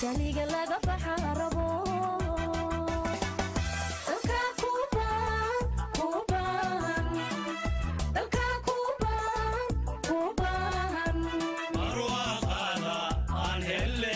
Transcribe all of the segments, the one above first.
jaliga laga baxa rabo dalkaa kuu baahan kuu baahan dalkaa kuu baahan kuu baahan barwaaqaada aan helle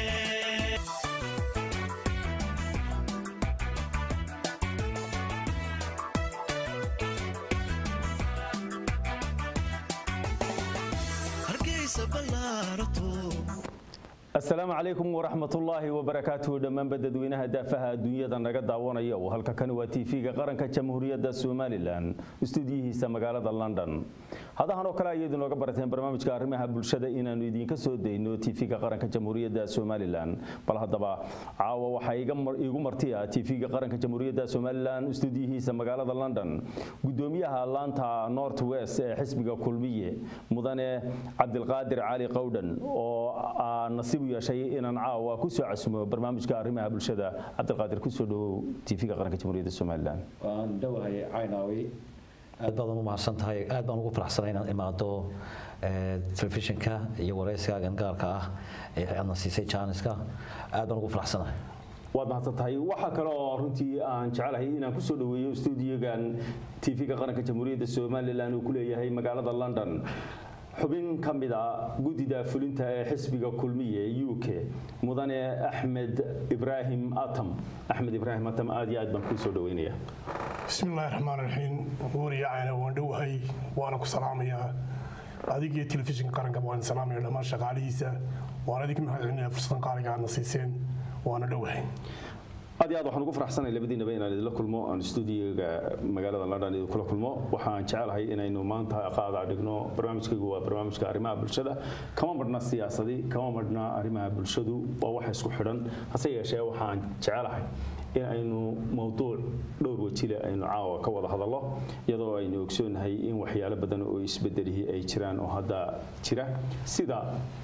hargeysa ballaarato asalaamu calaykum waraxmatullaahi wabarakaatuhu dhammaanba dadweynaha daafaha adduunyada naga daawanaya oo halka kani waa tv-ga qaranka jamhuuriyadda somalilan istuudiyihiisa magaalada london hadahan oo kale ayay idinooga barateen barnaamijka arrimaha bulshada inaannu idinka soo dayno tv-ga qaranka jamhuuriyadda somalilan bal haddaba caawa waxaa iigu martiya tv-ga qaranka jamhuuriyadda somalilan istuudiyihiisa magaalada london gudoomiyaha laanta north west ee xisbiga kulmiye mudane cabdilqaadir cali qowdhan oo nasiib u yeeshay inaan caawa ku soo casumo barnaamijka arrimaha bulshada cabdilqaadir kusoo dhawow tv-ga qaranka jamhuuriyadda somalilan waan dhowahay caynaawi aad baad u mahadsan tahay aad baan ugu faraxsanay inaan imaado telefishinka iyo wareysiga gangaarka ah ee aadna siisay jaaniska aad baan ugu faraxsanahay waad mahadsan tahay waxaa kale oo runtii aan jecelahay inaan kusoo dhaweeyo stuudiyogan tv-ga qaranka jamhuuriyadda somalilan uu ku leeyahay magaalada london xubin ka mid a guddida fulinta ee xisbiga kulmiye ee u k mudane axmed ibraahim atam axmed ibraahim atam aad iyo aad baan kuu soo dhaweynaya bismillahi raxmaan raxiim wariyacana waan dhowahay waana ku salaamayaa adig iyo telefishinka qaranka waan salaamaya dhammaan shaqaalihiisa waan adig mahadcelinaya fursadan qaaliga aadna siiseen waana dhowahay aad iyo aad waxaan ugu faraxsanay labadiinaba inaan idinla kulmo aan stuudiyoga magaalada london idinkula kulmo waxaan jecelahay inaynu maanta qaada dhigno barnaamijkaygu waa barnaamijka arrimaha bulshada kama marhna siyaasadi kama marhna arrimaha bulshadu waa wax isku xidhan hase yeeshee waxaan jecelahay in aynu mowduuc dhowr wajile aynu caawa ka wada hadallo iyadoo aynu ogsoonahay in waxyaalo badan oo isbedelihii ay jiraan oo hadda jira sida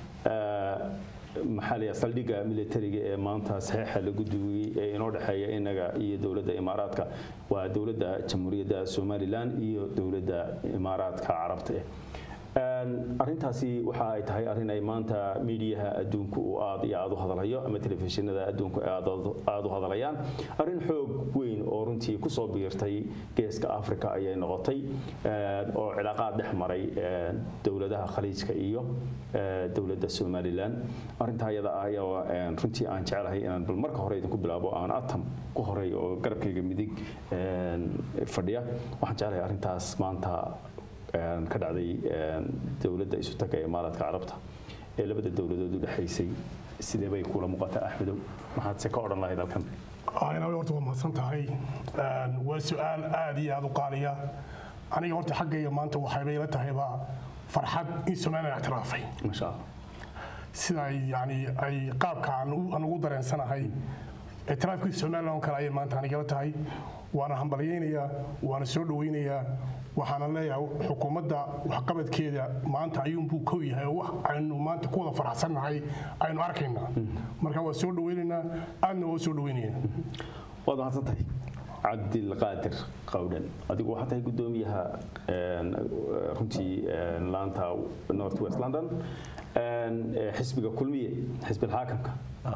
maxaa la saldhigga militariga ee maanta saxiixa lagu duwiyey ee inoo dhexeeya inaga iyo dowladda imaaraadka waa dowladda jamhuuriyadda somalilan iyo dowladda imaaraadka carabta arintaasi waxa ay tahay arin ay maanta miidiyaha adduunku uu aad iyo aad u hadalhayo ama telefishinada adduunku ay aad u hadalayaan arrin xoog weyn oo runtii kusoo biirtay geeska africa ayay noqotay oo cilaaqaad dhex maray dowladaha khaliijka iyo dowladda somalilan arintaa iyada ah ayaa runtii aan jecelahay inaan bal marka hore idinku bilaabo aan atam ku horey oo garabkayga midig fadhiya waxaan jecelahay arrintaas maanta ka dhacday dowladda isu taga ee imaaraadka carabta ee labada dowladood u dhexaysay sidee bay kula muuqataa axmedow maxaad se ka odhan lahayd halkan aynawi horta waa mahadsan tahay waa su-aal aad iyo aad u qaaliya aniga horta xaggayga maanta waxaybay la tahayba farxad in somalilan ictiraafay masha allah sida ay yani ay qaabka aan ugu dareensanahay ictiraafkii somalilan oo kale ayay maanta anigala tahay waana hambalyaynayaa waana soo dhawaynayaa waxaana leeyahay xukuumadda waxqabadkeeda maanta ayuunbuu kow yahay oo wax aynu maanta ku wada faraxsannahay aynu arkaynaa marka waa soo dhawaynaynaa aadna waa soo dhawaynayna waad mahadsan tahay cabdilqaadir qowdhan adigu waxaa tahay guddoomiyaha runtii laanta north west london xisbiga kulmiye xisbilxaakamka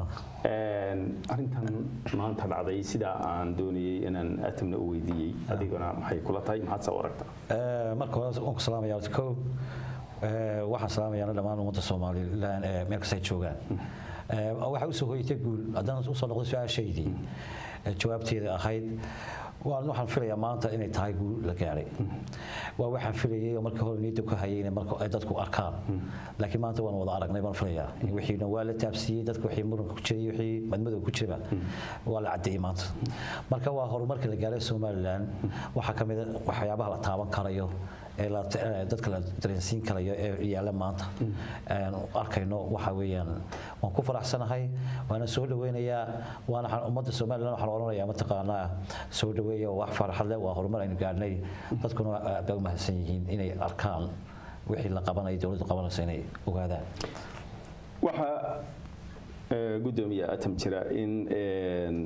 arintan maanta dhacday sidaa aan doonayey inaan atamna u weydiiyey adiguna maxay kula tahay maxaad saa u aragtaa marka hore waan ku salaamaya ko waxaan salaamayaa dhammaan ummadda soomaalilan ee meel kasta ay joogaan waxaa usoo hoyatay guul haddaan usoo noqday su-aashaydii jawaabteeda ahayd waxaan filayaa maanta inay tahay guul la gaaray waa waxaan filayay oo markii hore niyadda ku hayay inay marka ay dadku arkaan laakiin maanta waan wada aragnay baan filayaa wixiina waa la taabsiiyey dadka wixii muranka ku jiray wixii madmadow ku jiraba waa la caddeeyey maanta marka waa horumarka la gaaray somalilan waxaa ka mid a waxyaabaha la taaban karayo ee dadka la dareensiin karayo ee yaalla maanta aan arkayno waxa weeyaan waan ku faraxsanahay waana soo dhaweynayaa waana ummadda somalilan waxaan odhanayaa mataqaanaa soo dhaweeya wax farxad leh waa horumar aynu gaadhnay dadkuna aad bay u mahadsan yihiin inay arkaan wixii la qabanayo dowladdu qabanayso inay ogaadaan waxaa guddoomiya atam jira in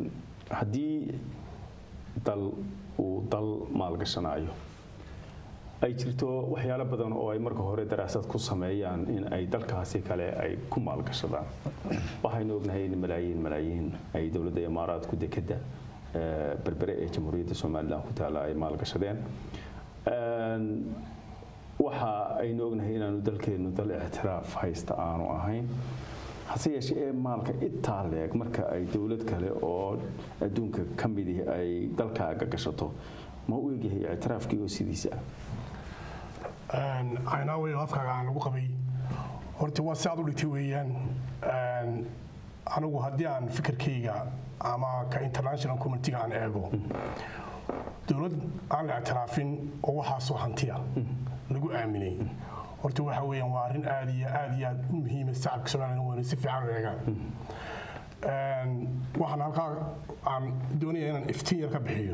haddii dal uu dal maalgashanaayo ay jirto waxyaalo badan oo ay marka hore daraasad ku sameeyaan in ay dalkaasi kale ay ku maalgashadaan waxaynu ognahay in malaayiin malaayiin ay dowladda imaaraadku dekeda eh, berbere ee jamhuuriyadda somalilan ku taala ay maalgashadeen Een, waxa aynu ognahay inaanu dalkeennu dal ictiraaf haysta aanu ahayn hase yeeshee ee maalka intaa leeg marka ay dowlad kale oo adduunka ka midii ay dalkaaga gashato ma u egyahay ictiraafkii oo sidiisa ah aynaawe afkaaga aan lagu qabay horta waa si aad u dhigtay weeyaan Een, anigu haddii aan fikirkayga ama ka international communitiga aan eego dowlad aan la ictiraafin oo waxaasoo hantiya lagu aaminay horta waxa weeyaan waa arrin aad iyo aad iyo aad u muhiima shacabka somalilan wayna si fiican u eegaan Een, waxaan halkaa aan doonaya inaan iftiin yar ka bixiyo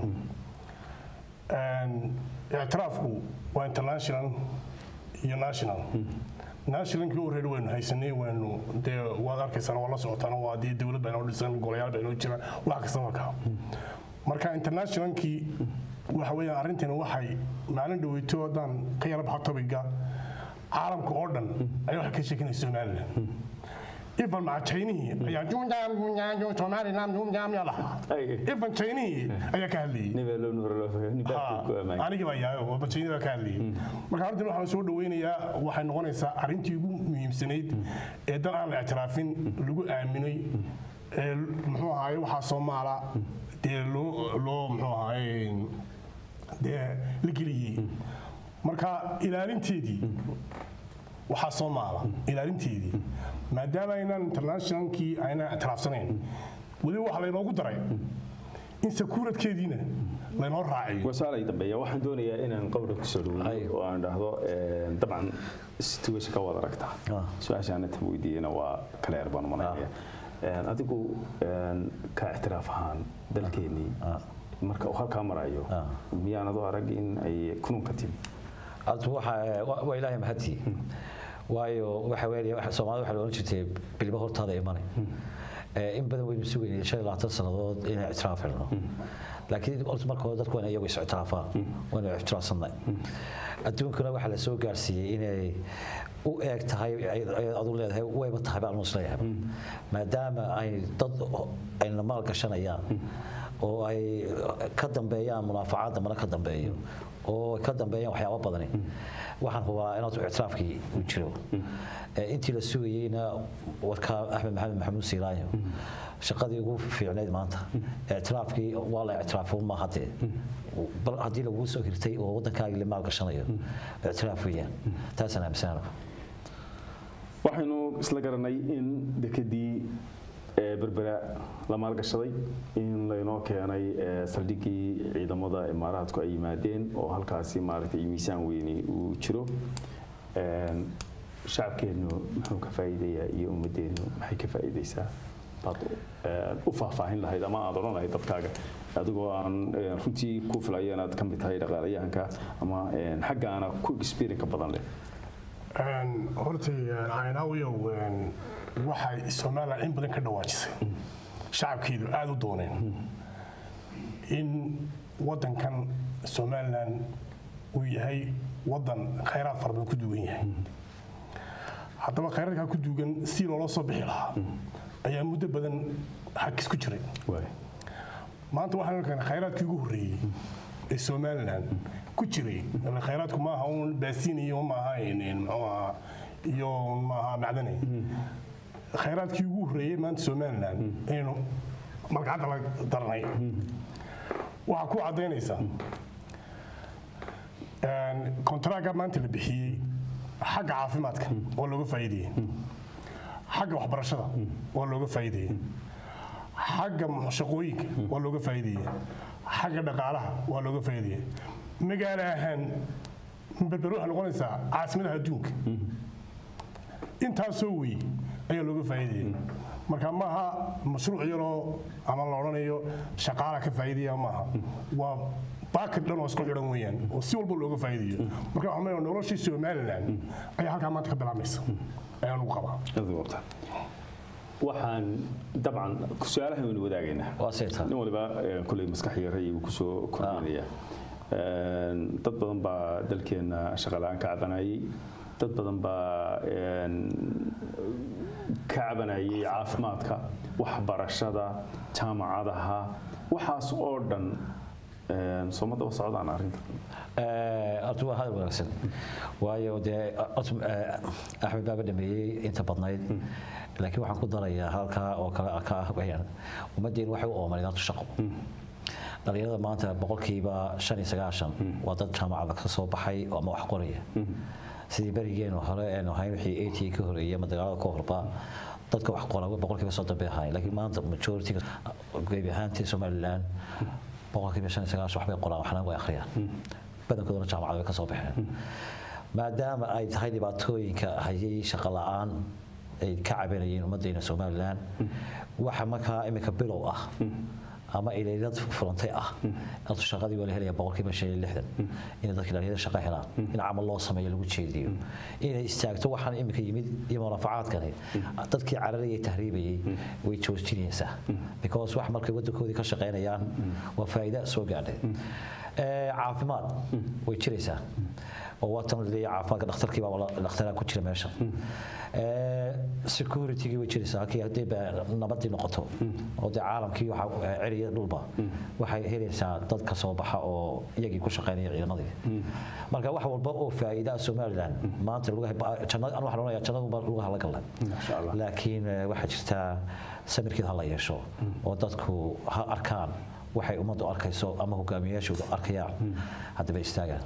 Een, ictiraafku waa international iyo national nationalkii already waynu haysanay waynu dee waad arkaysaan waa la socotaan waa dee dowlad baa inoo dhisan golayaal baa inoo jira wax kasta markaa marka internationalkii waxa weeyaan arrintani waxay maalin dhaweyto haddaan ka yara baxo topiga caalamka oo dhan ayaa waxay ka sheekinaysa somalilan ifan maca chaynihii ayaa jumjam jumjam somalilan jumjam yaa lahaa Ay. ifan chaynihii ayaa ka hadlayay nibeelo nuuralo nibaadku ku ammaan anigi baa yahay oo bajeynida baa ka hadlayay marka arrintan waxaan soo dhaweynayaa waxay noqonaysaa arrintii ugu muhiimsanayd ee dal aan la ictiraafin lagu aaminay ee muxuu ahaay waxaa soomaala dee loo loo muxuu ahaay dee la geliyey marka ilaalinteedii waxaa soomaala ilaalinteedii maadaama aynaan internationalkii aynaan ictiraafsanayn weliba waxaa laynoogu daray in sakuuradkeediina laynoo raaciyo wasaalay dambeeya waxaan doonayaa inaan qowra ku soo dhaweeyo Ay. oo aan dhahdo een, dabcan situation ka wada aragtaa Ah. su-aashaan inta weydiiyena waa kala yar baan u malaynaya Een, adigu een, ka ictiraaf ahaan dalkeennii Ah. marka uu halkaa marayo Ah. miyaanad u arag in ay kununka timi horta waxa waa waa ilaahay mahadii waayo waxa weeye waxa Soomaalida waxa la oran jirtay bilba hortaada imanay ee in badan waynu sugaynay shan iyo labaatan sannadood inay ictiraaf helno laakiin horta marka hore dadku waa inay iyagu is ictiraafaan waa inay ictiraafsanay adduunkana waxaa la soo gaarsiiyey inay u eeg tahay ay- ay adu leedahay wayba tahay baan us leeyahay maadaama ay dad ayna maal gashanayaan oo ay ka dambeeyaan munaafacaadda mana ka dambeeyo oo ay ka dambeeyaan waxyaabo badani waxaan hubaa inaad ictiraafkii uu jiro Ee, intii la sugayeyna warkaa axmed maxamed maxamuud siilaayo shaqadii ugu fiicnayd maanta ictiraafkii waa la ictiraafo ma hadee bal haddii laguu soo hirtay oo waddankaagii la maalgashanayo ictiraaf weeyaan taasaan aaminsanaana waxaynu isla garanay in dekedii ee berbera la maalgashaday in laynoo keenay ee, saldhiggii ciidamada imaaraadku ay yimaadeen oo halkaasi maaragtay miisaan weyni uu jiro Een, shacabkeennu muxuu ka faa'iidayaa iyo ummadeennu maxay ka faa'iidaysaa baad een, u faahfaahin lahayd ama aad odhan lahayd dadkaaga adigoo aan een, runtii ku filaya inaad ka mid tahay dhaqaalayahanka ama een, xaggaana ku experience badan leh Een, horta caynaawiyow waxay somalilan in badan ka dhawaajisay shacabkeedu aada u dooneen in waddankan somalilan uu yahay waddan khayraad fara badan ku duwan yahay haddaba khayraadkaa ku duugan si loola soo bixi lahaa ayaa muddo badan xagis ku jiray waay maanta waxaan keenay khayraadkii ugu horreeyey ee somalilan ku jiray Ile khayraadku maaha un baasiin iyo maaha een, muxuu ahaa iyo maaha macdanay khayraadkii ugu horreeyey maanta somalilan aynu malgacadda la darnay waxaa ku caddaynaysaa kontaraaga maanta la bixiyey xagga caafimaadka waa looga faa'iideyey xagga waxbarashada waa looga faa'iideyey xagga shaqooyinka waa looga faa'iideyey xagga dhaqaalaha waa looga faa'iideyey magaalo ahaan berber waxay noqonaysaa caasimadaha adduunka intaasoo wey ayaa looga faa'iideyey marka maaha mashruuc yaroo ama la odhanayo shaqaala ka faa'iidaya maaha waa baakad dhan oo isku xidhan weeyaan oo si walba looga faa'iidayo marka waxaan leeyahay noloshii somaliland ayaa halkaa maanta ka bilaabmaysa ayaan ugu qabaa aad u qabtaa waxaan dabcan su-aalahan waynu wadaagaynaa waa saytaa nin waliba eh, kolley maskax yara ayuu kusoo kordhinaya Een, dad badan baa dalkeena shaqo la-aan ka cabanayay dad badan baa een, ka cabanayay caafimaadka waxbarashada jaamacadaha waxaas oo dhan een, soo ma daba socdaan arrinta horta waa hadal wanaagsan waayo dee horta, eh, axmed baaba dhameeyey inta badnayd laakiin waxaan ku darayaa halkaa oo kale ka ah weyaan ummaddeenu waxay u oomaneed horta shaqo dhalinyarada maanta boqolkiiba shan iyo sagaashan waa dad jaamacada ka soo baxay ama wax qoraya sidii berigeenu hore eenu ahayn wixii at ka horeeyay ama dagaalada ka horba dadka wax qora boqolkiiba soddon bay ahayn laakiin maanta majority gebi ahaantii somaliland boqolkiiba shan iyo sagaashan waxbay qoraan waxna way akhriyaan badankoodana jaamacada way ka soo baxeen maadaama ay tahay dhibaatooyinka hayay shaqo la-aan ay ka cabanayeen ummaddeena somaliland waxa markaa imika bilow ah ama ilaylad furantay ah horta shaqadii waa la helaya boqolkiiba shan iyo lixdan inay dadka dhalinyarada shaqo helaan in camal loo sameeyo lagu jeediyo inay istaagto waxaan imika yimid iyo murafacaadkani dadkii cararayay tahriibayay way joojinaysaa because wax markay wadankoodii ka shaqaynayaan waa faa'iida soo gaadhay Eh, caafimaad way jiraysaa oo waatan leeyahay caafimaadka dhakhtarkii baa dhakhtaraa ku jira meesha Eh, security-gii way jiraysaa halkii haddii ba nabadii noqoto oo dee caalamkii waxa eh, ceriya dhulba waxay helaysaa dad ka soo baxa oo iyagii ku shaqaynaya ciidamadii marka wax walba oo faa'iida somaliland maanta lagu jannada aan waxaan onayaa jannadu baa lagu hala galay Masha Allah. laakiin eh, waxaa jirtaa samirkeed ha la yeesho oo dadku ha arkaan waxay ummaddu arkayso ama hogaamiyayaashoodu arkayaan haddaba istaagaan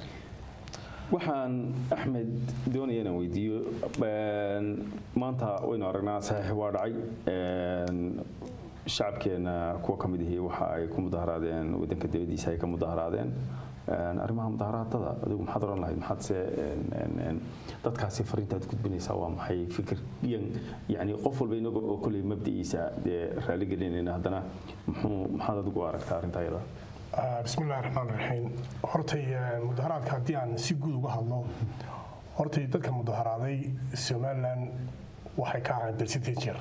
waxaan axmed doonaya inaan weydiiyo een, maanta waynu aragnaa saxiix waa dhacay een, shacabkeena kuwa ka mid ihi waxa ay ku mudaharaadeen wadanka dibadiisa ay ka mudaharaadeen Een, arrimaha mudaharaadada adigu maxaad oran lahayd maxaadse een, een, een, dadkaasi fariintaad gudbinaysaa waa maxay fikiryan yani qof walba inaga oo kolley mabdiciisa dee raali gelinayna haddana muxuu maxaad adigu u aragtaa arrinta ayada Ah, bismillahi raxmaan raxiim hortay eh, mudaharaadka haddii aan si guud uga hadlo hortay dadka mudaharaaday somaliland waxay ka ahayn percentager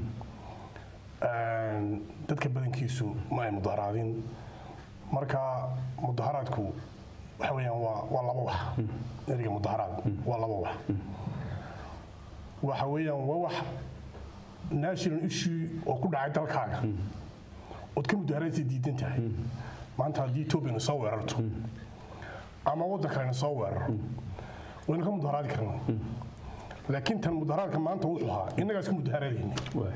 Een, dadka badankiisu ma ay mudaharaadin marka mudaharaadku waxa weeyaan waa waa laba wax eriga mudaharaad waa laba wax waxa weeyaan waa wax national issue oo ku dhacay dalkaaga ood ka mudaharaysa diidan tahay maanta haddii etoobiyana soo weerarto ama waddan kalena soo weeraro waynu ka mudaharaadi karnaa laakiin tan mudaharaadka maanta wuxuu ahaa innagaa iska mudaharaadayna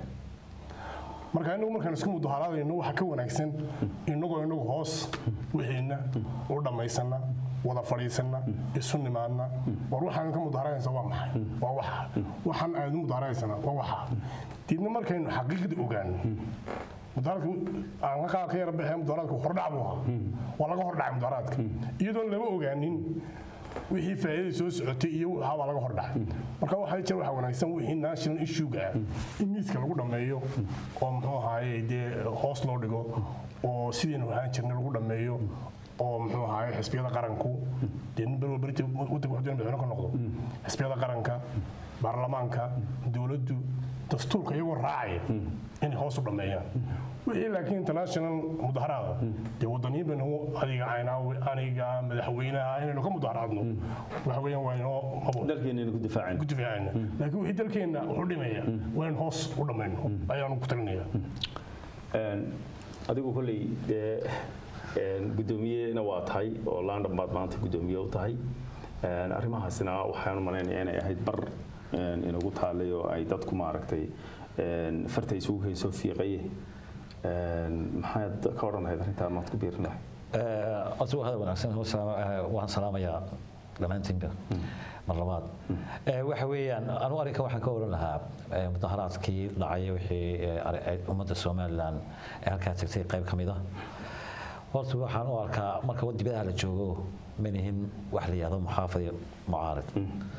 marka inagu markaan isku mudaharaadayno waxaa ka wanaagsan inagoo inagu hoos wixiina u dhammaysana wada fadhiisana isu nimaadna war waxaan ka mudaharanaysa waa maxay waa waxa waxaan aad u mudaharanaysana waa waxa diidna markaynu xaqiiqda ogaano mudaharaadka aan ka qaad ka yara baxee mudaharaadku hordhac buu ahaa waa laga hordhacay mudaharaadka iyadoon lama ogaanin wixii faa'iidada soo socotay iyo waxa baa laga hordhacay marka waxaa jira waxa wanaagsan wixii national issue-ga ah in miiska lagu dhammeeyo oo muxuu ahaaye dee hoos loo dhigo oo sidaynu ahaan jirnay lagu dhammeeyo oo muxuu ahaaye xisbiyada qaranku dee nin balwa berita waddanka wuxuu doonaya madaxweyne ka noqdo xisbiyada qaranka baarlamaanka dowladdu dastuurka iyagoo raacaya inay hoos u dhammeeyaan wixii laakiin international mudaharaada dee wadaniyin baynu adiga caynaawe aniga madaxweynaha inaynu ka mudaharaadno waxa weeyaan waa inoo mabo dalkeenaynu ku difaacayna ku difaacayna laakiin wixii dalkeenna wuxuu dhimaya waa in hoos u dhammayno ayaanu ku talinaya Een, adigu kolley dee een, guddoomiyena waa tahay oo london baad maanta guddoomiye u tahay Een, arrimahaasina waxaan malaynayaa inay ahayd bar een, inagu taalay oo ay dadku maaragtay een, farta isugu hayso fiiqaye Een, maxaad ka odhan lahayd arrintaa maad ku biirin lahayd horta waa hadal wanaagsan Waa salaam- eh, waan salaamayaa dhammaantiinba mar labaad Eh, waxa weeyaan anu arrinka waxaan ka oran lahaa eh, mudaharaadkii dhacay wixii eh, ari- eh, ummadda somalilan ee halkaa tagtay qayb ka mid ah horta waxaan u arkaa marka dibadaha la joogo manihin wax la yihahdo muxaafid iyo mucaarid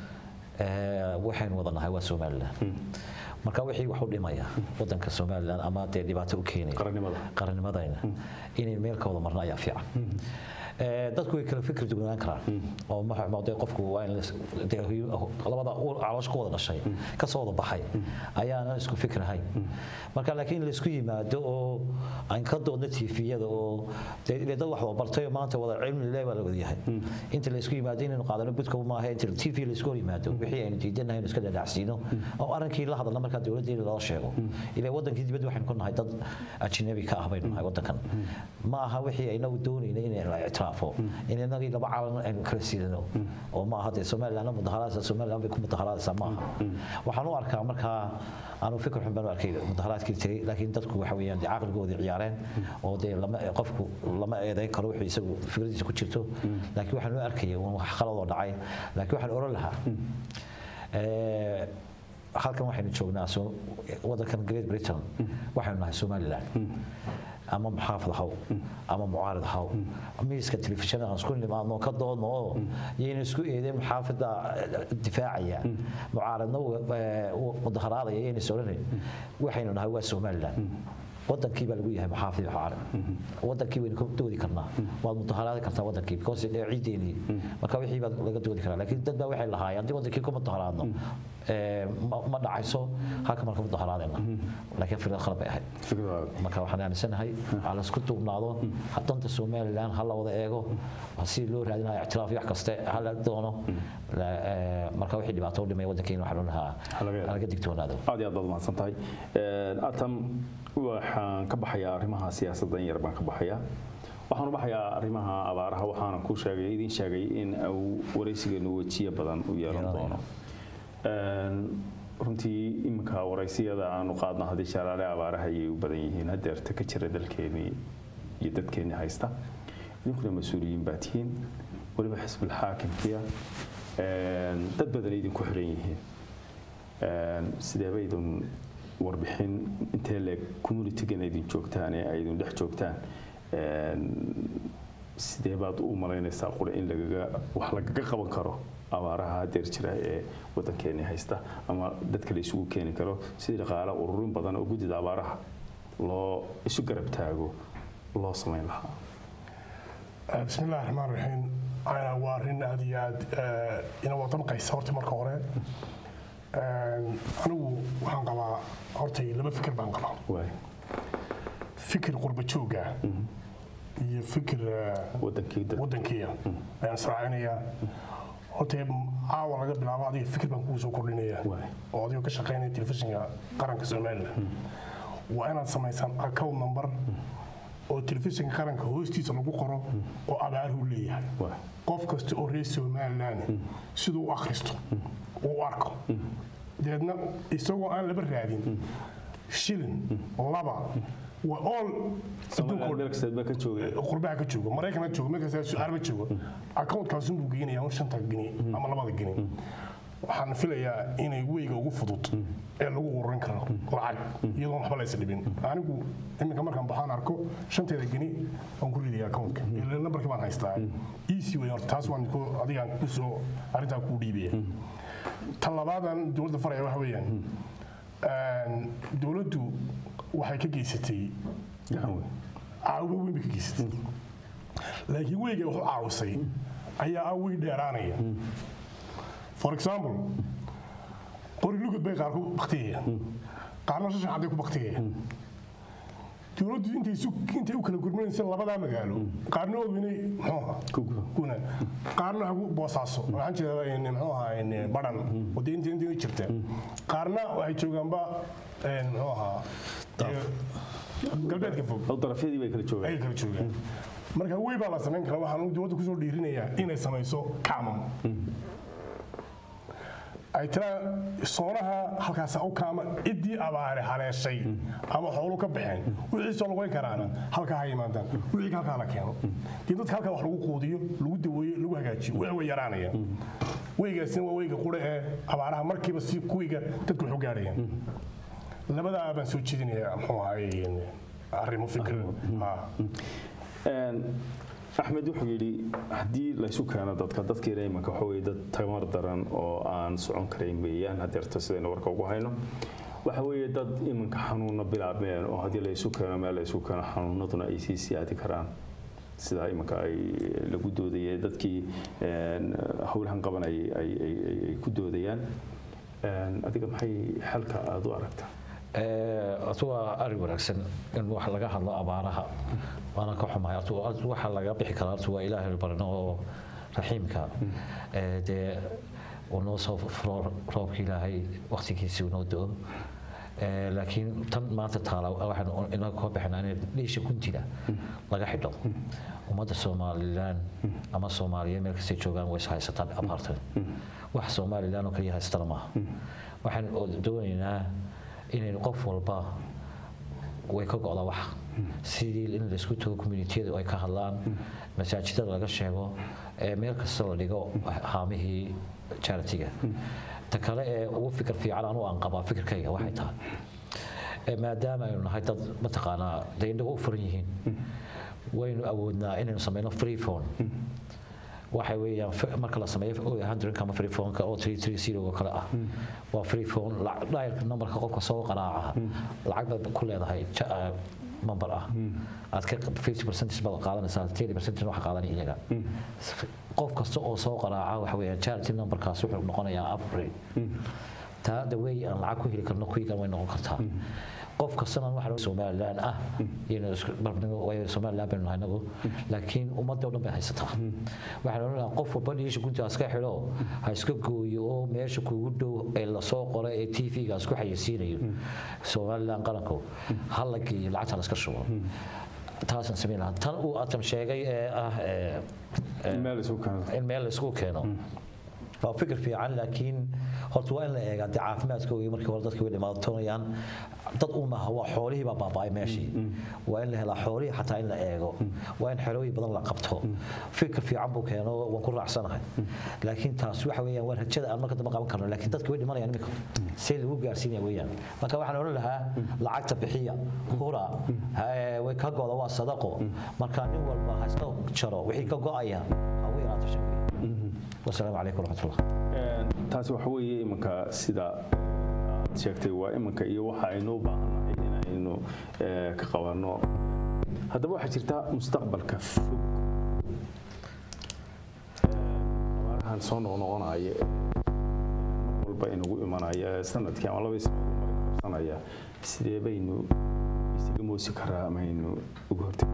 Eh, waxaynu wada nahay waa somalilan marka wixii wax u dhimaya wadanka somalilan ama dee dhibaato u keenaya qarannimada qarannimadayna inay meel ka wada marno ayaa fiican Ee, dadku way kala fikir duwanaan karaan oo ma- ma- dee qofku waa in las- dee hu- labada ur- caloosha ku wada dhashay ka soo wada baxay ayaana isku fikrahay marka laakiin laysku yimaado oo aan ka doodno tiifiyada oo dee dee dad wax wada bartay oo maanta wada cilmi leh baa la wada yahay inta laysku yimaado inaynu qaadano budka maaha inta tv laysku hor yimaado wixii aynu diidanahay inuu iska dhadhacsiino oo arrinkii la hadalna markaa dowladdeena loo sheego ilaa wadankii dibadda waxaynu ku nahay dad ajnabi ka ah baynu nahay wadankan ma aha wixii aynagu doonayna in la ictiraafo in inagii laba calan aynu kala siidano oo ma aha dee somalilandna mudaharaadaysa somaliland bay ku mudaharaadaysaa ma aha waxaan u arkaa markaa aanu fikir xun baan u arkay mudaharaadkii tegey laakiin dadku waxa weeyaan dee caqligoodii ciyaareen oo dee lama qofku lama eedayn karo wixii isagu fikradiisa ku jirto laakiin waxaan u arkaya un wax khaladoo dhacay laakiin waxaan oran lahaa ee, halkan waxaynu joognaa so- wadankan great britain waxaynu nahay somaliland ama muxaafid haw ama mucaarid haw miiska telefishinada aan isku nimaadno ka doodno oo yayna isku eedeen muxaafida difaacaya mucaaridna eh, mudaharaadaya yayna soranay waxaynu nahay waa somaliland wadankii baa lagu yahay muxaafid iyo mucaarid wadankii waynu ka doodi karnaa waad mudaharaadi kartaa wadankii because dee ciideennii marka wixii baa laga doodi karaa laakiin dad baa waxay lahaayeen haddii wadankii ku mudaharaadno eh, ma- ma dhacayso halka marka mudaharaadayna laakiin fikrad khalad bay ahayd fikradaada marka waxaan aaminsanahay ha la isku duubnaado danta somaliland ha la wada eego si loo raadinayo ictiraaf iyo wax kaste ha la doono La- eh, marka wixii dhibaato u dhimay wadankeena waxaan lahaa Ha laga- ha laga digtoonaado aad iyo aad baad umahadsan tahay atam waxaan ka baxayaa arrimaha siyaasaddan yar baan ka baxayaa waxaan u baxayaa arrimaha abaaraha waxaana ku sheegay idin sheegay in uu waraysigeenu wejiye badan u yeelan Yeelanayo. doono Een, runtii iminka waraysiyada aanu qaadno haddii shalaale abaaraha ayay u badan yihiin hadeerta ka jira dalkeenii iyo dadkeenii haysta idinkuna mas-uuliyiin baa tihiin weliba xisbul xaakimkiya Een, dad badan idinku xiran yihiin Een, sideeba idin warbixin intee leeg communitygan idin joogtaan ee ay idin dhex joogtaan Een, sidee baad u malaynaysaa qura in lagaga wax lagaga qaban karo abaaraha hadeer jira ee wadankeeni haysta ama dadka la isugu keeni karo sidii dhaqaale ururin badan oo guddida abaaraha loo isu garab taago loo samayn lahaa بسم الله الرحمن الرحيم أنا وارين هذه إنا وطن قيس هورتي مركا هوري أنا وحان قبا هورتي لما فكر بان قبا waay فكر قرب جوجا iyo fikir wadankii dad wadankiya ayaan sraacinayaa horta caawa laga bilaabo adiga fikir baan kugu soo kordhinaya Waay. oo adigoo ka shaqaynaya telefishinka qaranka somaliland waa inaad samaysaan account number oo telefishinka qaranka hoostiisa lagu qoro oo abaaruhu leeyahay waay qof kasta oo reer somaliland siduu u akhristo uu u arko deedna isagoo aan laba raadin shilin laba waa all Soomaaliland adduunka meel kasteed baa ka joogay qurbaha ka joogo maraykanka joogo meel kasta sucaarba joogo accountkaas buu geynayaa un shanta gini ama labada gini waxaan filayaa inay weyga ugu fudud ee lagu ururin karo lacag iyadoon waxba laysa dhibin anigu iminka markaan baxaan arko shanteeda geni waan ku ridaya accountka ila nambarkii baan haystaa easy way horta taas waan ku adigaan kusoo arrintaa kuu dhiibaya ta labaadan dowladda faraya waxa weeyaan dowladdu waxay ka geysatay gacan weyn caawiba weyn bay ka geysatay laakiin weyga wuxuu caawisay ayaa ah wey dheeraanaya for example qori lugud bay qaar ku baktiyaya qaarna shashan cadday ku baktiyaya dowladdu intay isu- intay u kala gurmanaysa labadaa magaalo qaarna oginay muxuu ahaa Kugu. kuna qaarna hagu boosaaso waxaan jeedaa in muxuu ahaa in badhan wadda inta inta jirta qaarna waxay joogaanba een, muxuu ahaa ee, galbeedka fog oo darafyadii bay kala joogaan ayay kala joogaan marka wey baa la samayn karaa waxaan dowladda kusoo dhiirinayaa inay samayso kaamam ay tiraa soonaha halkaasa u kaama ciddii abaare haleeshay ama xoolu ka baxeen wixii soo lugayn karaana halkaa ha yimaadaan wixii halkaa la keeno dee dadka halkaa wax lagu quudiyo lagu daweeyo lagu hagaajiyo way way yaraanayaan weygaasina waa weyga qura ee abaaraha markiiba si kuwiga dadku wax u gaadhayaan labadaa baan soo jeedinayaa muxuu ahaay arrimo fikir ah Een, axmed wuxuu yidhi haddii laysu keeno dadka dadkiina imanka waxa weye dad tamar daran oo aan socon karayn weeyaan hadeerta sidaynu warka ugu hayno waxa weeye dad imanka xanuuna bilaabmeen oo haddii laysu keeno meel laysu keeno xanuunaduna ay sii siyaadi karaan sida imanka ay lagu doodayay dadkii een, howlahan qabanayay ay ay- ay- ay ku doodayaan Een, adiga maxay xalka aada u aragtaa horta waa arrin wanaagsan in wax laga hadlo abaaraha waana ka xumahay horta waa- waxa laga bixi karaa horta waa ilaahay barno oo raxiimka ee dee uu noo soo furo roobka ilaahay waqtigiisii uu noo do Ee, laakiin tan maanta taala waxaan inaga koo bixinaa in dhiisha guntiga laga xidho ummadda somalilan ama soomaaliya meel kastay joogaan way is haysataan abaartan wax somalilan oo kaliya haystana maaha waxaan doonaynaa inaynu qof walba way ka go'da wax sidii in laisku tago communitiyada ay ka hadlaan masaajidada laga sheego ee meel kasta la dhigo haamihii charitiga ta kale ee ugu fikir fiican anu aan qabaa fikirkayga waxay tahay ee maadaama aynu nahay dad mataqaanaa dee indhagu u furan yihiin waynu awoodnaa inaynu sameyno free phone waxay weeyaan f- marka la sameeyo hundredka ama free phone-ka oo three three zero oo kale ah waa free phone lac- dialka numberka qofka soo qaraaca lacag baad ku leedahay ja- ah, number ah aad ka 50 percentage baad qaadanaysaa 30 percentage waxa qaadanaya iyaga qof kasta oo soo qaraaca waxa weeyaan charity numberkaas wuxuu noqonayaa upgrade taa the way aan lacag ku heli karno kuyigan way noqon kartaa qof kastana waxa somalilan ah iyana isku barbardhigo waayo somalilan baynu nahay nagu laakiin ummadda oo dhan bay haysataa waxaan odhan lahaa qof walba dhiisha guntigaas ka xidho ha iska gooyo oo meesha kuugu dhow ee lasoo qoray ee t v-gaas ku xayeysiinayo somalilan qaranku ha la geeyo lacagta la iska shubo taasaan samayn lahaa tan uu atam sheegay ee ah ee meel isu keeno in meel la isku keeno waa fikir fiican laakiin horta waa in la eegaa dee caafimaadkooda markii hore dadka way dhimaatoonayaan dad u maaha waa xoolihii baa baaba'ay meeshii waa in la helaa xoolihii xataa in la eego waa in xerooyin badan la qabto fikir fiican buu keeno waan ku raacsanahay laakiin taas waxa weeyaan waa rajada aan marka dambe qaban karno laakiin dadka way dhimanayaan imika see lagu gaarsiinaya weeyaan marka waxaan odhan lahaa lacagta bixiya hura ha- way ka go'da waa sadaqo marka nin walba ha iska jaro wixii ka go'aya ha ugu yaraato shaqeeya wasalaamu calaykum waraxmatullah Een, taasi waxa weeye imanka sida aad sheegtay waa imanka iyo waxa aynu u baahannahay inaynu eh, ka qabanno haddaba waxaa jirta mustaqbalka fog Een, abaarahan soo noqnoqonaya ee mar walba inagu imanaya ee sanadkii ama labadii sanadood mar ina qabsanaya sidee baynu isaga moosi karaa ama aynu uga hortegi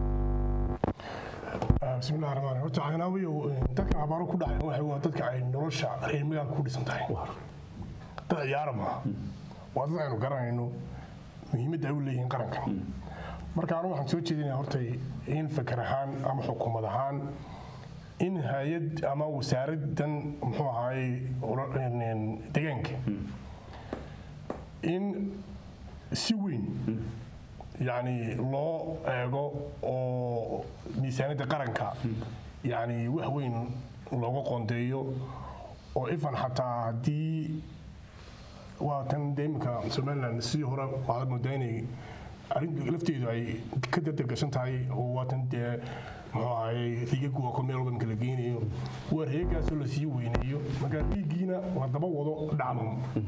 بسم الله الرحمن الرحيم horta caynaawiyo dadkan abaaro ku dhacay waxa waa dadka ay nolosha reer magaalka ku dhisan tahay dad ciyaara maaha waa dad aynu garanayno muhiimadda ay u leeyihiin qarankan marka anu waxaan soo jeedinaya horta in fakar ahaan ama xukuumad ahaan in hay-ad ama wasaaradan muxuu ahaay deegaanka in si weyn yani loo eego oo miisaaniyadda qaranka yani wax weyn looga qoondeeyo oo ifan xataa haddii waa tan dee iminka somaliland sidii hore waxaad moodaa inay arrin lafteedu ay ka dardargashan tahay oo waa tan dee muxuu ahaye riigagu waa kun meel walba iminka la geynayo waa reegaasoo lasii weyneeyo marka riigiina la daba wado dhacdum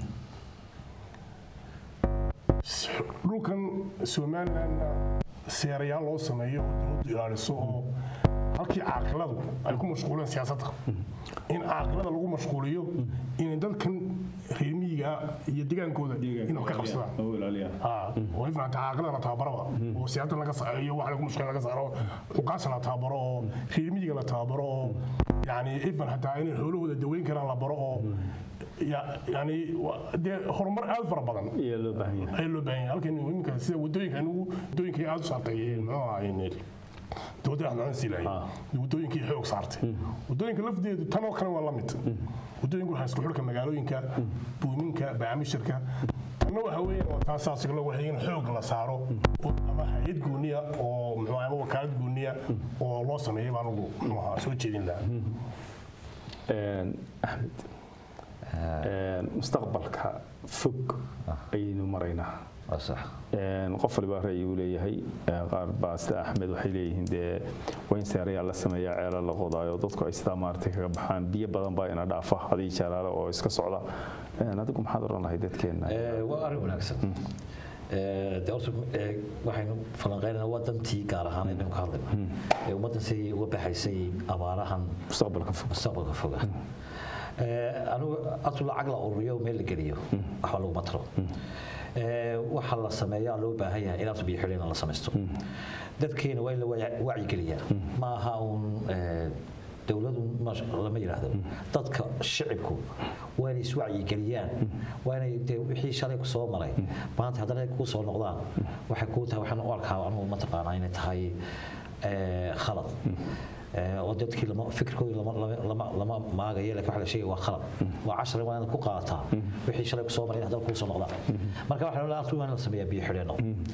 dhulkan somalilandna seerayaal loo sameeyo oo dowladdu ilaaliso oo halkii caaqiladu ay ku mashquuleen siyaasadda in caaqilada lagu mashquuliyo inay dadkan reer miyiga iyo degaankooda inay wax ka qabsadaan ها ويفهم أنت عاقلة لا تعبره وسيادة لك صعية وعلى كل مشكلة لك صعره وقاس لا تعبره في ميجا لا تعبره يعني إفن حتى إن الحلول الدوين كان لا بره يعني ده هرمر ألف ربنا iyo loo baahan yahay أي لو بين لكن يمكن سيد ودوين كانوا ودوين كي ألف ساعتين ما يعني dowladda aan siilay wadooyinkii xoog saartay wadooyinka lafteedu tan oo kale waa la mid wadooyinku waxaa isku xidhka magaalooyinka buuminka bacaamishirka tanna waxa weeyaan waa taasaas la waxay in xoog la saaro oo- ama hay-ad gooniya oo muxuu ahaa ama wakaalad gooniya oo loo sameeyay baan ugu muxuu ahaa soo jeedin lahaa Een, axmed een, mustaqbalka fog ayaynu maraynaa waa sax Een, qof waliba ra'yi uu leeyahay Ee, qaar baa sida axmed waxay leeyihiin dee waa in seerayaa la sameeyaa ceela la qodaayo dadku ay sidaa maaragtay kaga baxaan biyo badan baa ina dhaafa hadii jalaale oo iska socda Een, adigu maxaad odhan lahay dadkeenna Ee, waa arrin wanaagsan Ee, dee horta ee, waxaynu falanqeynaynaa waa dantii gaar ahaan aynu ka hadlayna ee ummaddan si uga baxaysay abaarahan mustaqbalka fog mustaqbalka foga Ee, anigu atu lacag la ururiyo meel la geliyo waxba laguma taro Ee, waxa la sameeyaa loo baahan yahay inaad biyo xidheen la samaysto dadkeena waa in la wacyi- wacyigeliyaa ma aha uun ee, dowladu ma- lama yidhaahdo dadka shicibku waa inay iswacyigeliyaan waa inay dee wixii shalay ku soo maray maanta haddana ay kuu soo noqdaan waxay kuu tahay waxaan u arkaa anugu mataqaanaa inay tahay ee, khalad Ee, oo dadkii lama fikirkoodii lama lama lama lama maagayo laakiin waxa la sheegay waa khalad waa cashar waa inaad ku qaadataa wixii shalay ku soo maray in haddana kuu soo noqdaan marka waxaa la waa in la sameeyaa biyo xidheeno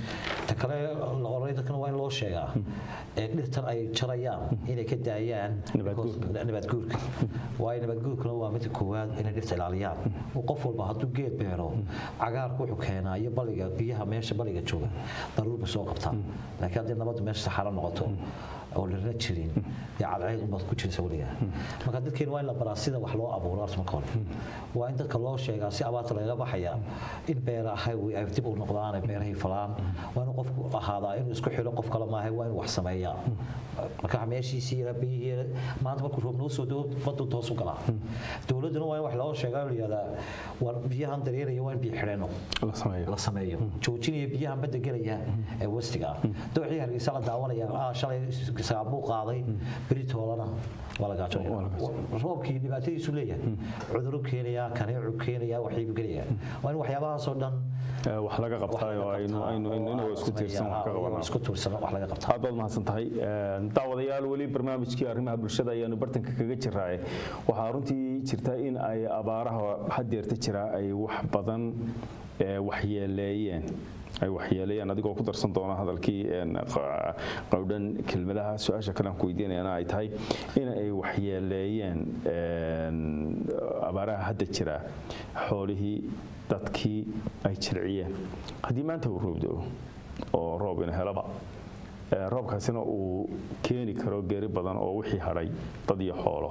ta kale la oranay dadkana waa in loo sheegaa ee dhirtan ay jarayaan inay ka daayaan Nabaadguurka. nabaadguurka waayo nabaadguurkuna waa midda koowaad inay dhirta ilaaliyaan oo qof walba hadduu geed beero cagaarku wuxuu keenaa iyo baliga biyaha meesha baliga jooga daruurba soo qabtaa laakiin haddii nabaddu meesha saxaro noqoto oo lana jirin dee cadceed unbaad ku jiraysa weligaa marka dadkeena waa in la baraa sida wax loo abuuro horta marka hore waa in dadka loo sheegaa si abaarta lagaga baxaya in beeraha ay dib u noqdaan ay beerahii falaan waa inuu qofku ahaadaa inuu isku xidho qof kale maaha waa inuu wax sameeyaa marka meeshiisii yara biyihii maanta markuu roob noo soo dego baddu toos u galaa dowladduna waa in wax loo sheegaa oo la yihahdaa war biyahan dareeraya waa in biyo xidheeno la sameeyo la sameeyo joojinaya biyahan badda gelaya ee wastiga ah dowxii hargeysa la daawanaya ah shalay saabuu qaaday beritoolana waa la gaajoonaya roobkii dhibaatadiisu leeyahay cudurru keenaya kaneecu keenaya waxyibu gelaya waa in waxyaabahaasoo dhan Ee, wax laga qabtaa oo aynu aynu inagoo isku tiirsan wax ka qabanaa isku tiirsan wax laga qabtaa aad baad mahadsan tahay Een, daawadayaal weli barnaamijkii arrimaha bulshada ayaanu bartanka kaga jiraaye waxaa runtii jirta in ay abaaraha hadeerta jira ay wax badan ee, waxyeeleeyeen ay waxyeeleeyeen adigoo ku darsan doona hadalkii een, qa- qowdhan kelmadaha su-aasha kale aan ku weydiinayana ay tahay in ay waxyeeleeyeen een, abaaraha hadda jira xoolihii dadkii ay jirciyeen haddii maanta uu roob da'o oo roob ina helaba Ee, roobkaasina uu keeni karo geeri badan oo wixii hadhay dad iyo xoolo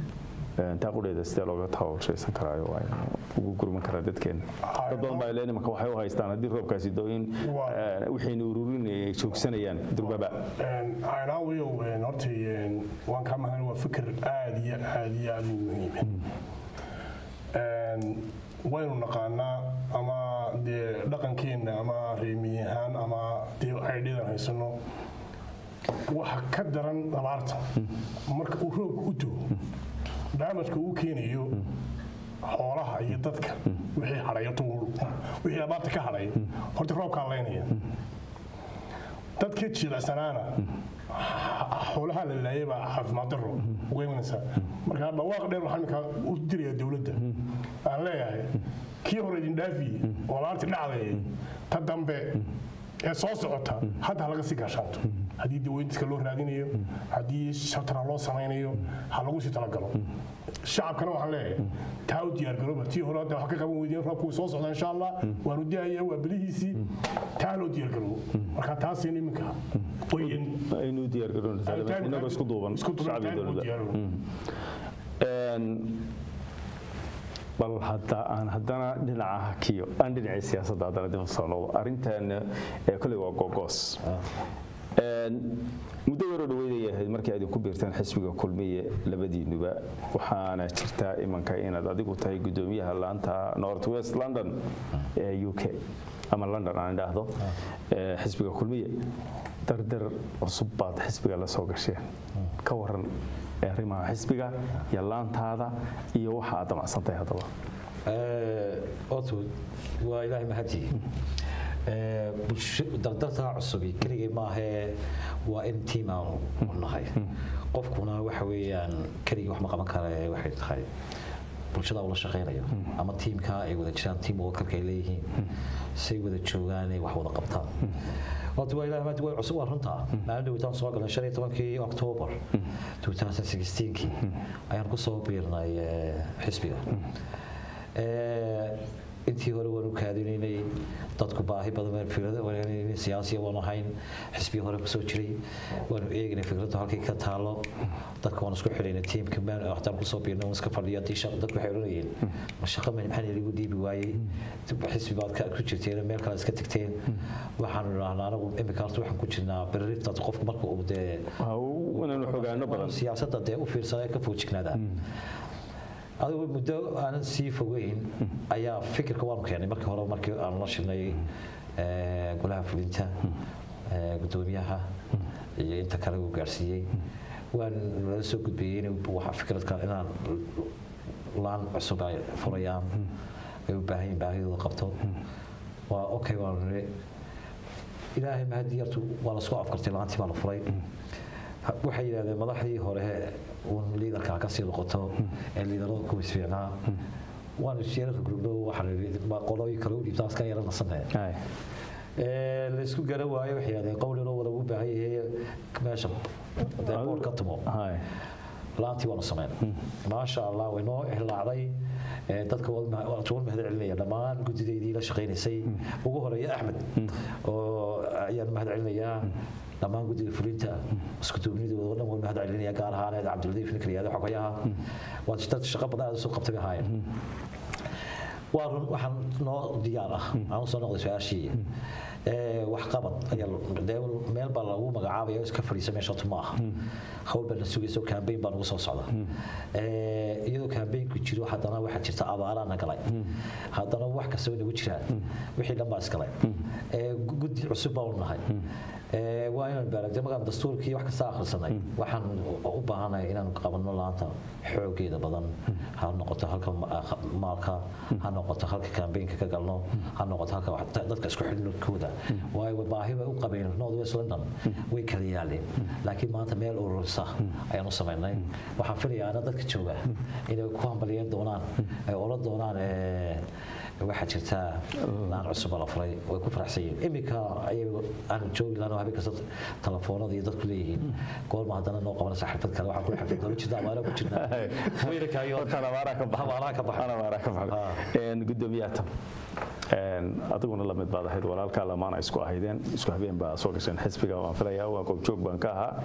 Ee, taa qudheeda sidee looga taawashaysan karaayo waa inuu ugu gurman karaa dadkeena dad badan baa leen imanka waxay u haystaan haddii roobkaasi do in Waa. ee, wixiina ururinaya ay joogsanayaan durbaba aynaawiyow horta een, waan kaa mahadin waa fikir aad iyo aad iyo aad u muhiim Een, waynu naqaanaa ama dee dhaqankeenna ama reemiyi ahaan ama dee aydhidan haysano waxa ka daran abaarta marka uu roobka u doo daamajka uu keenayo xoolaha iyo dadka wixii hadhay horta wuu- wixii abaarta ka hadhay horta roobkaa laynaya dadka jilacsanaana xoolaha la laayay baa caafimaad daro uga imanaysaa marka dhawaaq dheer waxaan iminka u dirayaa dowladda aan leeyahay kii hore idin dhaafiye oo laarti dhacday ta dambe ee soo socota hadda ha laga sii gaashaanto haddii daweyntiska loo raadinayo haddii shatara loo samaynayo ha lagu sii talagalo shacabkana waxaan leeyahay taa u diyaargarooba tii hore hadda wax ka qaban weydeen roobku wuu soo socdaa insha allah waanu daaya waa bilihiisii taa loo diyaargaroobo marka taasina iminka wayn aynu diyaargaroonaysaa inagoo isku duuban isku duuban shacbiga tahay u dowladda diyaargaroobo Een, bal hadda aan haddana dhinaca hakiyo aan dhinacii siyaasadda haddana dib u soo noqdo arrintan ee kolley waa gogoos Een, muddo yaroo dhaweydayay ahayd markii aad ku biirteen xisbiga kulmiye labadiinuba waxaana jirtaa imanka inaad adigu tahay gudoomiyaha laanta north west london ee u k ama london aan idhaahdo ee xisbiga kulmiye dardar cusub baad xisbiga la soo gasheen ka waran ee arrimaha xisbiga iyo laantaada iyo waxa aad damacsantahay haddaba horta waa ilaahay mahadii dardartaa cusubi keligay maahee waa in tiim aan u nahay qofkuna waxa weeyaan keligii wax ma qaban kara ee waxay tahay bulshada ula shaqaynayo ama tiimka ay wada jiraan tiim wakalka ay leeyihiin say wada joogaan ay wax wada qabtaan horta waa ilaahay mahadi waa cusub waa runtaa maalin dhawitaan soo galay shan iyo tobankii oktoobar 2016kii ayaan ku soo biirnay eh, xisbiga Eh, intii hore waanu kaadinaynay dadku baahi badan fikrada wanaagsan siyaasiya waan ahayn xisbiya hore kusoo jiray waanu eegaynay fikraddu halkay ka taalo dadka waan isku xidhaynay tiimka maan waxtaan kusoo biirnay waan iska fadhiya haddii shaqo dadku waxay oranayeen ma shaqo ma maxaa ligu dhiibi waayey xisbi baad ka- ku jirteen meel kale iska tagteen waxaanu idhahnaa anagu imika horta waxaan ku jirnaa berriftaas qofku marka uu dee Waa u- inaanu xogaano badan siyaasadda dee u fiirsada ka foojignaada adigu muddo aanan sii fogeyn ayaa fikirka waanu keenay markii hore markii aanu la shirnay eh, golaha fulinta eh, guddoomiyaha iyo inta kale uu gaarsiiyey waan lala soo gudbiyey in waxa fikradka inaan laan cusub ay furayaan ay u baahan yihiin baahidooda qabto waa okay waanu niri ilaahay mahadii yartu waa lasoo afkartay laantii baa la furay Ha- waxay yidhahdeen madaxdii hore uun liidarkaa ka sii noqoto ee liidarada ku isfiicnaa waan isyeerarka gurubno waxaan idhi ma qolooyin kale u dhiibtaa iska yara nasanaya Hay. Ee, la isku garan waayo waxay yidhahdeen qowlin oo wada u baahan yahay meesha dee boor ka tumo Hay. laantii waanu sameynay maasha allah way noo hilaacday Ee, dadka waan mahad celinaya dhammaan guddidaydii la shaqaynaysay ugu horeeya axmed oo ayaan mahad celinayaa dhammaan guddida fulinta isku duubnidooda oo dhan waan mahad celinaya gaar ahaaneed cabdiladiif ninka la yihahdo xogayaha waa dad shaqo badan aad usoo qabtay bay ahaayeen waa run waxaan noo diyaar ah aan usoo noqday su-aashii Ee, waxqabad ayaa la- dee meel baa lagu magacaabaya oo iska fadhiisa meesha tu ma aha hawl baa na sugaysa oo kambeyn baa nagu soo socda Ee, iyadoo kambeynku jiro haddana waxaa jirta abaaraa na galay haddana wax kasta way nagu jiraan wixii dhan baa isgalay Ee, gu- guddi cusub baa u nahay Ee, waa inaan baaragde markaan dastuurkii wax kasta akhrisanay waxaan u baahanahay inaan qabanno laanta xoogeeda badan ha noqoto halka ma- ah, maalka ha noqoto halka kambeynka ka galno ha noqoto halka wax- dadka isku xidhkooda waayo baahi bay u qabeen north west london way kala yaaleen laakiin maanta meel ururisa ayaan u samaynay waxaan filayaa ana dadka jooga inay ku hambaliyeen doonaan ay ola doonaan ee, waxaa jirta laan cusub oo la furay way ku faraxsan yihiin iminka ayay aan joogi lahayn oo habeen kasta telefoonada iyo dadku leeyihiin goorma haddana noo qabanaysa xirfad kale waxaan ku xirfad doola jirta abaara ku jirnaa weyrarkaayo Horta abaaraha ka baxay. abaaraha ka baxay Abaaraha ka baxay. Een, guddoomiyaha tam Een, adiguna lamid baad ahayd walaalkaa lamaana isku ahaydeen isku habeen baa soo gasheen xisbiga waan filayaa waa goobjoog baan ka ahaa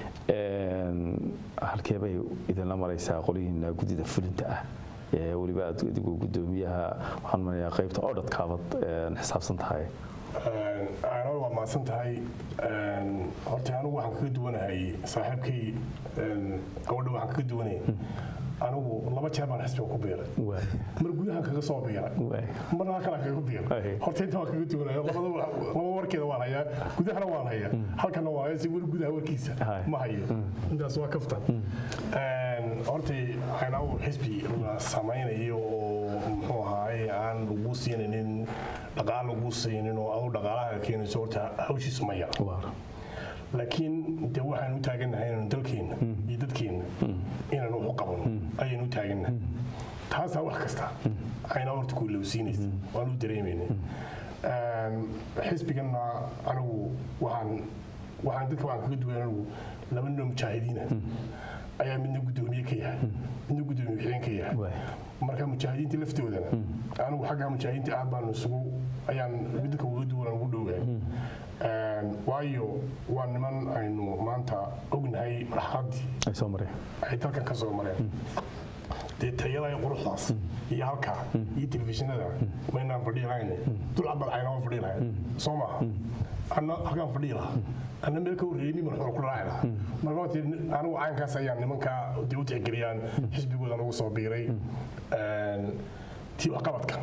Een, halkee bay idinla maraysaa qolihiina guddida fulinta ah ee weliba aad adigu guddoomiyaha waxaan marayaa qaybta odhadkaabad een, xisaabsan tahay aanol waa mahadsan tahay Een, horta anigu waxaan kaga duwanahay saaxiibkay een, gabadha waxaan kaga duwanay anigu laba jeer baan xisbiga ku biiray waay mar gudahan kaga soo biiray waay marna halkan aan kaga biiray Aye. horta inta waan kaga duwanaya labada wa- laba warkeeda waan hayaa gudahana waan hayaa halkana waan hayaa si weli gudaha warkiisa Aye. ma hayo intaas waa kaftan Een, horta waxayna xisbi la samaynayo oo muxuu ahaaye aan lagu siinaynin dhaqaal lagu siinin oo adu dhaqaalaha keenayso horta hawshiisu ma yara waar laakiin de waxaan u taagannahay inaynu dalkeenna iyo dadkeenna inaan wax u qabanno ayaynu u taagannahay taasaa wax kasta ayna horta ku ilowsiinaysa waan u dareemayna Een, xisbiganna anigu waxaan waxaan dadka waxaan kaga duwan anigu laba nin oo mujaahidiina ayaa midna guddoomiye ka yahay midna guddoomiye wixeen ka yahay waay marka mujaahidiinta laftoodana anigu xagga mujaahidiinta aad baan isugu ayaan dadka uga duwan ugu dhowahay Een, waayo waa niman aynu maanta ognahay marxaladdii ay soo mareen ay dalkan ka soo mareen dee tayada iyo quruxdaas iyo halkaa iyo telefishinada maynaan fadhiyi lahayn dulcabad aynama fadhiyi lahayn soo maaha anna halkaan fadhiyi lahaa anna meel ka horreeyey nin marxuul ku raaci lahaa marka horta anigu caynkaas ayaan nimankaa dee u tixgeliyaan xisbigooda nagu soo biiray Een, tii waxqabadka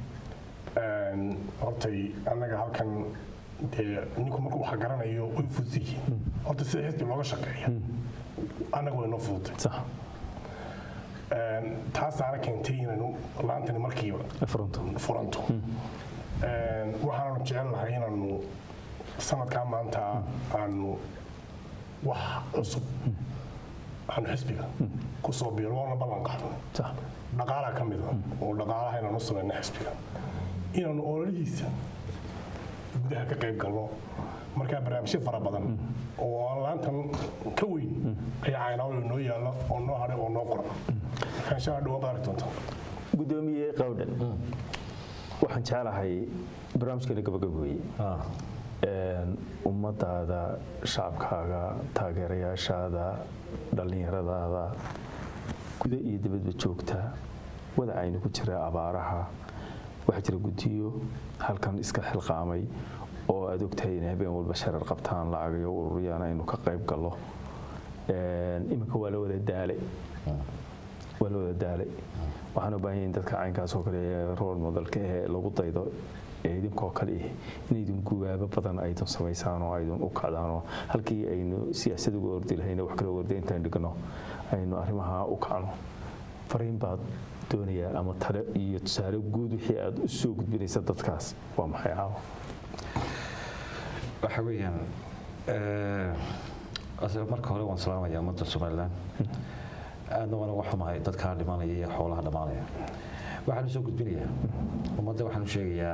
Een, hortay annaga halkan dee ninku markuu wax garanayo way fudud yihiin horta sida xisbi looga shaqeeya annaga way noo fududtay sax Een, taasaana keentay inaynu laantani markiiba fronto furanto Een, waxaanu jecel lahay inaanu sanadkaa maanta aanu wax cusub aanu xisbiga ku soo biiro waana ballan qaadnay sax dhaqaalaha ka mid a oo dhaqaalaha inaanu u samayna xisbiga inaanu ololihiisa gudaha ka qayb galno markaa barnaamijyo fara badan oo aan laantan ka weyn ayaa caynaayo noo yaalla oo noo hadhay oo noo qoran markaa insha allah dhawaan baad arki doontaa guddoomiye qowdhan waxaan jeclahay barnaamijkeena gabagabeeye Ah, Een, ummadaada shacabkaaga taageerayaashaada dhallinyaradaada guda iyo dibadba joogta wadacayna ku jira abaaraha waxaa jira guddiyo halkan iska xilqaamay oo aad ogtahay inay habeen walba sharar qabtaan lacagayo ururiyaan aynu ka qayb gallo Een, iminka waa la wada daalay waa la wada daalay waxaan u baahan yahay in dadka caynkaas oo kale ee role modelka ee lagu daydo ee idinkoo kale ah in idin gubaabo badan aydan samaysaan oo aydan u kacdaan oo halkii aynu siyaasad uga ordi lahayna wax kale orda intaan dhigno aynu arrimaha u kacno fariin baad doonayaa ama tale iyo tusaale guud wixii aad u soo gudbinaysa dadkaas waa maxay caawa waxa weeyaan eh, ase- marka hore waan salaamaya ummadda somalilan aadna waan uga xumahay dadkaa dhimanaya iyo xoolaha dhammaanaya waxaan u soo gudbinayaa ummadda waxaan u sheegayaa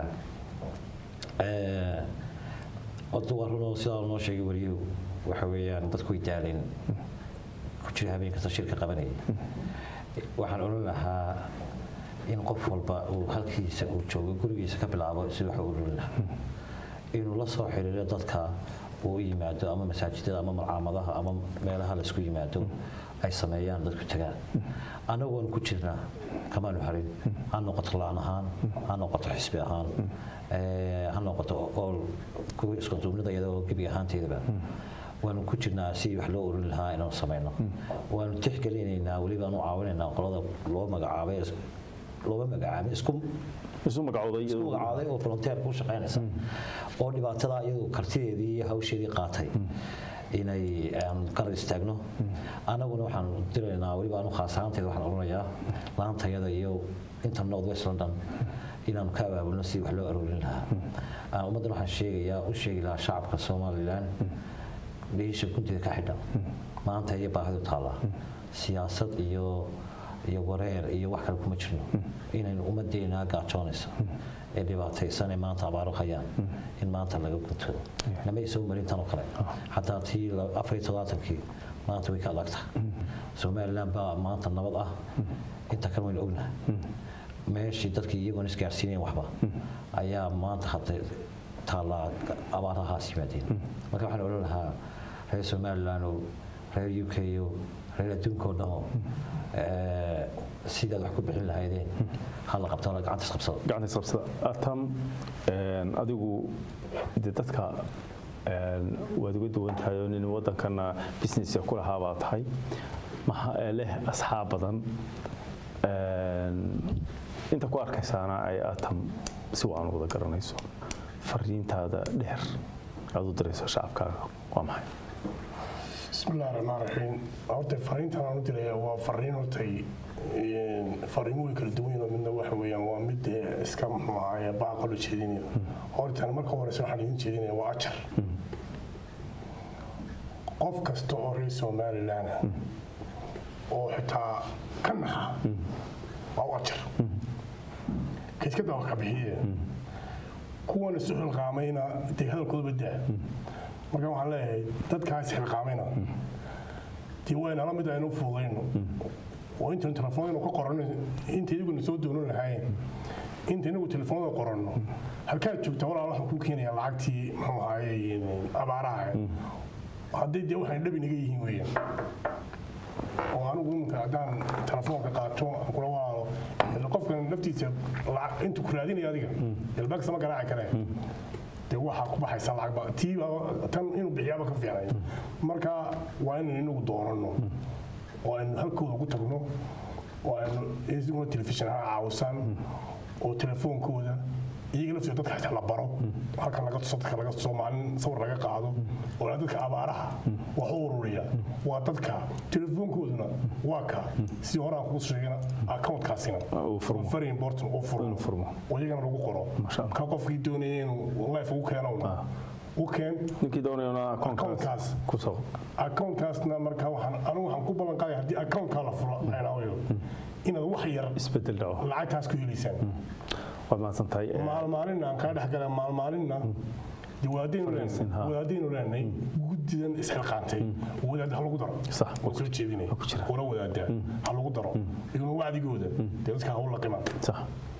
eh, horta waa runoo sidaa noo sheegay wariyuhu waxa weeyaan dadku way daaleen ku jira habeen kasta shirka qabanaya waxaan odhan lahaa in qof walba uu halkiisa uu joogo gurigiisa ka bilaabo si wax u odhan lahaa inuu la soo xiriiro dadka uu u yimaado ama masaajidada ama malcaamadaha ama meelaha laysku yimaado ay sameeyaan dadku tagaan annagu waanu ku jirnaa kamaanu harin ha noqoto laan ahaan ha noqoto xisbi ahaan eh, ha noqoto ool kuwa isku duubnida iyadoo gebi ahaanteedaba waanu ku jirnaa si wax loo oran lahaa inaanu samayno waanu tixgelinaynaa weliba aanu caawinaynaa qolada loo magacaabay looma magacaabin isku isu magacooday isku magacaaday oo volunteer ku shaqaynaysa oo dhibaatada iyadu kartideedii iyo hawsheedii qaatay inay aan garab istaagno annaguna waxaan diraynaa weliba anu khaas ahaanteeda waxaan odhanayaa laantayada iyo inta north west london inaanu ka abaabulno si wax loo aroorin lahaa Ah, ummaddan waxaan sheegayaa u sheegi lahaa shacabka somalilan dhiisha gunteeda ka xidha maanta iyo baahidu taallaa siyaasad iyo iyo wareer iyo wax kale kuma jirno inaynu ummadeena gaajoonaysa ee dhibaataysan ee maanta abaaro hayaan in maanta laga guntoodo nama isoo marin tan oo kale xataa tii la- afar iyo todobaatankii maanta way ka adagta somaliland baa maanta nabad ah inta kale waynu ognahay meeshii dadkii iyagoon isgaarsiinayn waxba ayaa maanta hadda taallaa abaarahaas yimaadeen marka waxaan odhan lahaa reer somaliland oo reer u k o reer adduunka oo dhamo eh, sidaad wax ku bixin lahaydeen hala qabto hala gacanta isqabsado gacanta isqabsada atam een, adigu de dadka een, waad uga duwan tahay oo nin waddankana businesska ku lahaa baa tahay maxa leh asxaab badan een, inta ku arkaysaana ay atam si wacan u wada garanayso fariintaada dheer aad u dirayso shacabkaaga waa maxay bismillahi raxmaan raxiim horta fariintan aan u diraya waa fariin hortay fariimo way kala duwan yihiin oo midna waxa weeyaan waa mid eh, iska muxuu ahaaye baaqa loo jeedinayo hortan marka horeysa waxaan idin jeedinaya waa ajar qof kasta oo reer somaliland ah oo xitaa ka naxa waa u ajar kaskada wax ka bixiye kuwan isu xilqaamayna dee hadalkooda daa marka waxaan leeyahay dadkaas xilqaamayna dee waa inala mid aynu fududayno oo intaynu telefoonaynu ka qoranno inta iyaguna soo doonan lahaayeen inta inagu telefoonada qoranno halkaad joogta walaal waxaan kuu keenayaa lacagtii muxuu ahaaye abaaraha hadday dee waxay dhab inaga yihiin weeyaan oo anigu iminka haddaan telefoonka qaato aan kula walaalo ila qofkan naftiisa lacag intu ku raadinaya adiga ilbaagsa ma garaaci karee dee waxaa ku baxaysa lacagba tii baa- tan inuu bixiyaaba ka fiicnay marka waa inaynu inagu doonano oo aynu halkooda ku tagno oo aynu isaguna telefishin ha caawisaan oo telefoonkooda iyaga laftooda dadka xitaa la baro halkan laga tuso dadka laga tuso maalin sawir laga qaado oo dadka abaaraha wax u ururiya waa dadka telefoonkooduna waa ka si hore aan kuu sheegana accountkaasina uu furmo. waa very important oo furmo Inuu furmo. oo iyagana lagu qoro Masha Allah. ka qofkii doonaya inuu life ugu keeno u keen ninkii doonayona akoonkaas Akoonkaas. ku soo accountkaasna marka waxaan anigu waxaan ku ballan qaadaya haddii accountkaa la furo aynaawayo inaad wax yar isbedel dhaco lacagtaas ku helaysaan waad mahadsan tahay maalmaalinna aan kaa dhex gala maalmaalinna dee wadaadaynu Fariisin, ha. leenahay wadaadaynu leenahay guddidan isxilqaantay wadaad ha lagu daro Sax. waan soo jeedinaya ku jira. wala wadaadaa ha lagu daro iyaguna wacdigooda dee dadka ha u laqimaan sax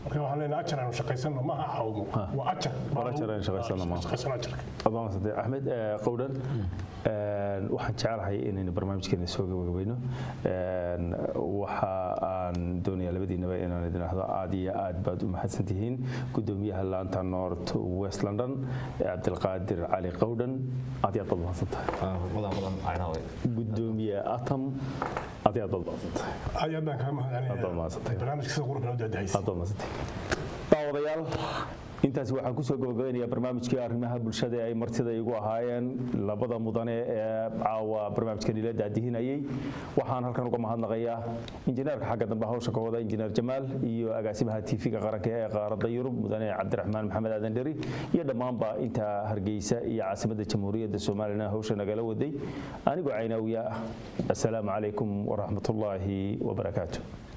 marka waxaan leenahay ajar aanu shaqaysano ma aha caawimo waa ajar Waa ajar aynu shaqaysano, ma aha. shaqaysano ajarka adoonsade axmed eh, qowdhan een, waxaan jecelahay inaynu barnaamijkeena soo gabagabayno Een, waxa aan doonayaa labadiinaba inaan idin ahdo aad iyo aad baad u mahadsantihiin gudoomiyaha laanta north west london eh, cabdilqaadir cali qowdhan aad iyo aad baad mahadsantahay gudoomiye atam aad iyo aad baad mahadsantahay aad iyo aad baan kaaga Aad baad mahadsantahay. mahadcelinaya barnaamijka sida quruxda u daadahaysa aad baad mahadsantahay daawadayaal intaas waxaan kusoo gabagabeynayaa barnaamijkii arrimaha bulshada ee ay martida igu ahaayeen labada mudane ee caawa barnaamijkan ila daadihinayay waxaan halkan uga mahadnaqayaa injineerka xagga dambe hawsha ka wada injineer jamaal iyo agaasimaha tv-ga qaranka ee qaaradda yurub mudane cabdiraxmaan maxamed aadan dheri iyo dhammaanba inta hargeysa iyo caasimadda jamhuuriyadda somalilan hawsha nagala waday anigoo caynaawiya ah assalaamu calaykum waraxmatullaahi wabarakaatu